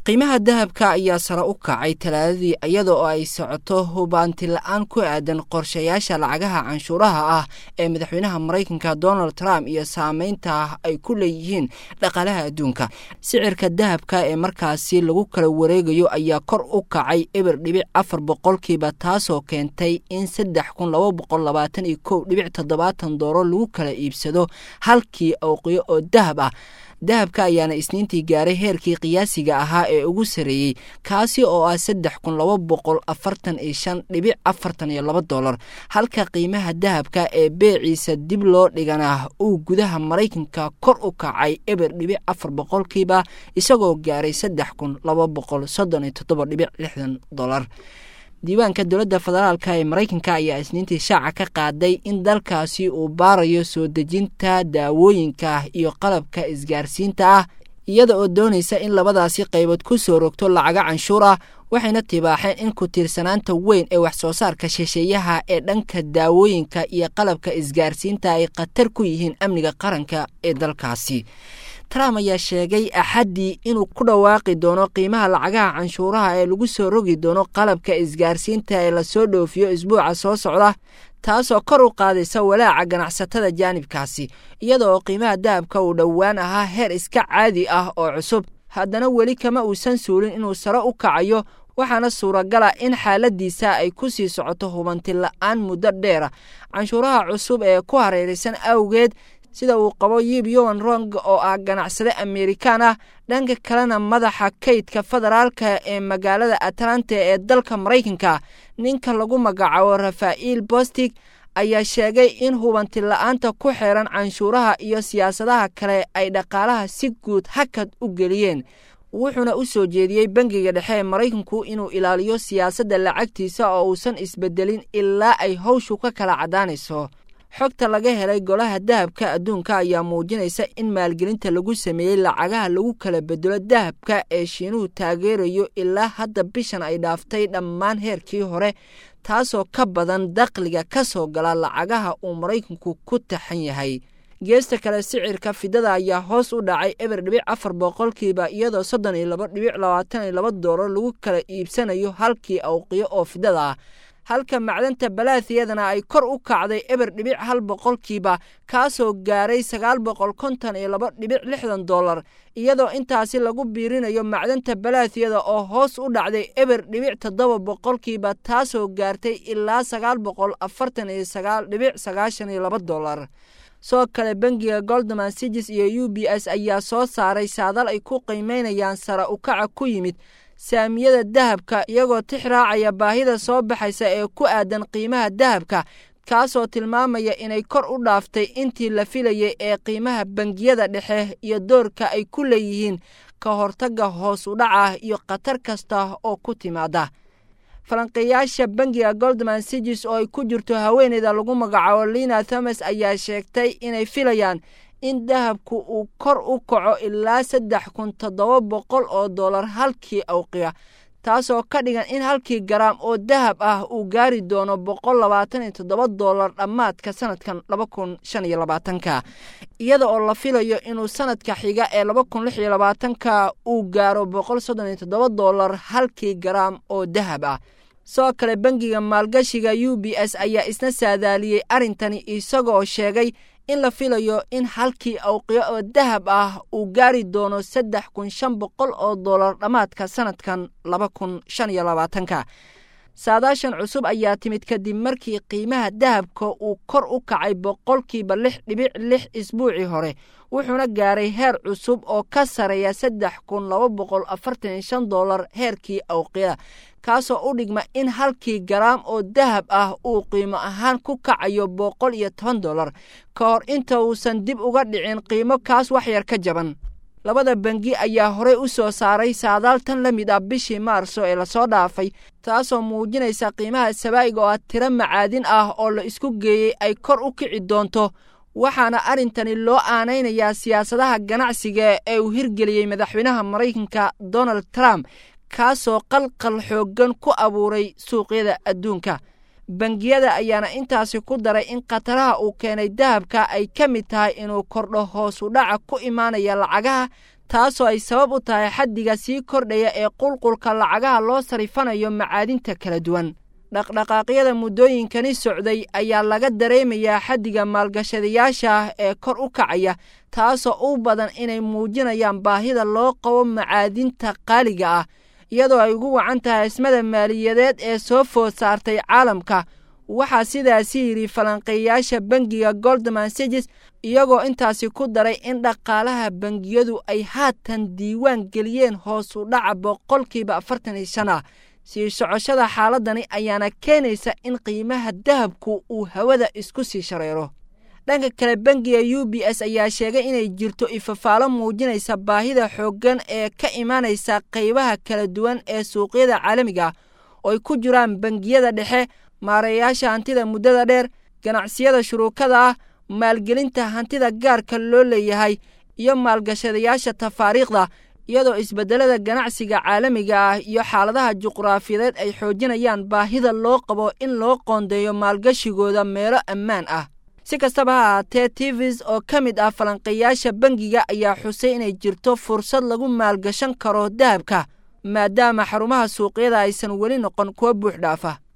qiimaha dahabka ayaa sare u kacay talaadadii iyada oo ay socoto hubaanti la-aan ku aadan qorshayaasha lacagaha canshuuraha ah ee madaxweynaha maraykanka donald trump iyo saameynta ay ku leeyihiin dhaqaalaha adduunka sicirka dahabka ee markaasi lagu kala wareegayo ayaa kor u kacay eber dhibic afar boqolkiiba taasoo keentay in saddex kun laba boqol labaatan iyo kow dhibic toddobaatan dooro lagu kala iibsado halkii awqiyo oo dahab ah dahabka ayaana isniintii gaaray heerkii qiyaasiga ahaa ee ugu sareeyey kaasi oo ah saddex kun laba boqol afartan iyo shan dhibic afartan iyo laba dolar halka qiimaha dahabka ee beeciisa dib loo dhigana uu gudaha maraykanka kor u kacay eber dhibic afar boqolkiiba isagoo gaaray saddex kun laba boqol soddon iyo toddoba dhibic lixdan dolar diiwaanka dowladda federaalka ee maraykanka ayaa isniintii shaaca ka qaaday in dalkaasi uu baarayo soo dejinta daawooyinka iyo qalabka isgaarsiinta ah iyada oo doonaysa in labadaasi qaybood ku soo rogto lacaga canshuur ah waxayna tibaaxeen in ku tiirsanaanta weyn ee wax soo saarka shisheeyaha ee dhanka daawooyinka iyo qalabka isgaarsiinta ay khatar ku yihiin amniga qaranka ee dalkaasi trump ayaa sheegay axaddii inuu ku dhawaaqi doono qiimaha lacagaha canshuuraha ee lagu soo rogi doono qalabka isgaarsiinta ee lasoo dhoofiyo isbuuca soo socda taasoo kor u qaadaysa walaaca ganacsatada jaanibkaasi iyada oo qiimaha dahabka uu dhowaan ahaa heer iska caadi ah oo cusub haddana weli kama uusan suulin inuu sare u kacayo waxaana suuragala in xaaladiisa ay ku sii socoto hubanti la-aan muddo dheera canshuuraha cusub ee ku hareeraysan awgeed sida uu qabo yib yowan rong oo ah ganacsade amerikaan ah dhanka kalena madaxa kaydka federaalka ee magaalada atlanta ee dalka maraykanka ninka lagu magacaabo rafa'iil bostig ayaa sheegay in hubanti la-aanta ku xeeran canshuuraha iyo siyaasadaha kale ay dhaqaalaha si guud hakad u geliyeen wuxuuna u soo jeediyey bangiga dhexe ee maraykanku inuu ilaaliyo siyaasadda lacagtiisa oo uusan isbedelin ilaa ay howshu ka kala caddaanayso xogta laga helay golaha dahabka adduunka ayaa muujinaysa in maalgelinta lagu sameeyey lacagaha lagu kala bedelo dahabka ee shiinuhu taageerayo ilaa hadda bishan ay dhaaftay dhammaan heerkii hore taasoo ka badan dakhliga ka soo gala lacagaha uu maraykanku ku taxan yahay geesta kale sicirka fidada ayaa hoos u dhacay eber dhibic afar boqolkiiba iyadoo soddon iyo laba dhibic labaatan iyo laba doolar lagu kala iibsanayo halkii awqiyo oo fidada ah halka macdanta balathiyadana ay kor u kacday eber dhibic hal boqolkiiba kaasoo gaaray sagaal boqol konton iyo laba dhibic lixdan dollar iyadoo intaasi lagu biirinayo macdanta balathiyada oo hoos u dhacday eber dhibic toddoba boqolkiiba taasoo gaartay ilaa sagaal boqol afartan iyo sagaal dhibic sagaashan iyo laba dollar soo kale bangiga goldman sigis iyo u b s ayaa soo saaray saadal ay ku qiimeynayaan sare ukaca ku yimid saamiyada dahabka iyagoo tix raacaya baahida soo baxaysa ee ku aadan qiimaha dahabka kaasoo tilmaamaya inay kor u dhaaftay intii la filayay ee qiimaha bangiyada dhexe iyo doorka ay ku leeyihiin ka hortagga hoos u dhaca iyo khatar kasta oo ku timaada falanqeeyaasha bangiga goldman sigis oo ay ku jirto haweeneyda lagu magacaabo lina thomas ayaa sheegtay inay filayaan in dahabku uu kor u kaco ilaa saddex kun toddoba boqol oo dollar halkii awqiya taasoo ka dhigan in halkii garaam oo dahab ah uu gaari doono boqol labaatan iyo toddoba dollar dhammaadka sanadkan laba kun shan iyo labaatanka iyada oo la filayo inuu sanadka xiga ee laba kun lix iyo labaatanka uu gaaro boqol soddon iyo toddoba dollar halkii garaam oo dahab ah sidoo kale bangiga maalgashiga u b s ayaa isna saadaaliyey arrintani isagoo sheegay in la filayo in halkii awqiyo oo dahab ah uu gaari doono saddex kun shan boqol oo dollar dhammaadka sanadkan laba kun shan iyo labaatanka saadaashan cusub ayaa timid kadib markii qiimaha dahabka uu kor u kacay boqolkiiba lix dhibic lix isbuucii hore wuxuuna gaaray heer cusub oo ka sareeya saddex kun laba boqol afartan iyo shan dollar heerkii awqiyada kaasoo u dhigma in halkii garaam oo dahab ah uu qiimo ahaan ku kacayo boqol iyo toban dollar ka hor inta uusan dib uga dhicin qiimo kaas waxyar ka jaban labada bangi ayaa horey u soo saaray saadaaltan la mid ah bishii maarso ee lasoo dhaafay taasoo muujinaysa qiimaha sabaa'iga oo ah tiro macaadin ah oo la isku geeyey ay kor u kici doonto waxaana arrintani loo aanaynayaa siyaasadaha ganacsiga ee uu hirgeliyey madaxweynaha maraykanka donald trump kaasoo qalqal xooggan ku abuuray suuqyada adduunka bangiyada ayaana intaasi ku daray in khataraha uu keenay dahabka ay ka mid tahay inuu kordho hoos u dhaca ku imaanaya lacagaha taasoo ay sabab u tahay xaddiga sii kordhaya ee qulqulka lacagaha loo sarifanayo macaadinta kala duwan dhaqdhaqaaqyada muddooyinkani socday ayaa laga dareemayaa xaddiga maalgashadayaasha ah ee kor u kacaya taasoo u badan inay muujinayaan baahida loo qabo macaadinta qaaliga ah iyadoo ay ugu wacan tahay ismada maaliyadeed ee soo food saartay caalamka waxaa sidaasi yidhi falanqeeyaasha bangiga goldman sages iyagoo intaasi ku daray in dhaqaalaha bangiyadu ay haatan diiwaan geliyeen hoos u dhaca boqolkiiba afartan iyo shan ah sii socoshada xaaladani ayaana keenaysa in qiimaha dahabku uu hawada isku sii shareero dhanka kale bangiga u b s ayaa sheegay inay jirto ifafaalo muujinaysa baahida xooggan ee ka imaanaysa qaybaha kala duwan ee suuqyada caalamiga oo ay ku jiraan bangiyada dhexe maareeyaasha hantida muddada dheer ganacsiyada shuruukada ah maalgelinta hantida gaarka loo leeyahay iyo maalgashadayaasha tafaariikhda iyadoo isbeddelada ganacsiga caalamiga ah iyo xaaladaha juqraafiyadeed ay xoojinayaan baahida loo qabo in loo qoondeeyo maalgashigooda meelo ammaan ah si kastaba ha ahaatee tivis oo ka mid ah falanqeeyaasha bangiga ayaa xusay inay jirto fursad lagu maalgashan karo dahabka maadaama xarumaha suuqyada aysan weli noqon kuwo buux dhaafa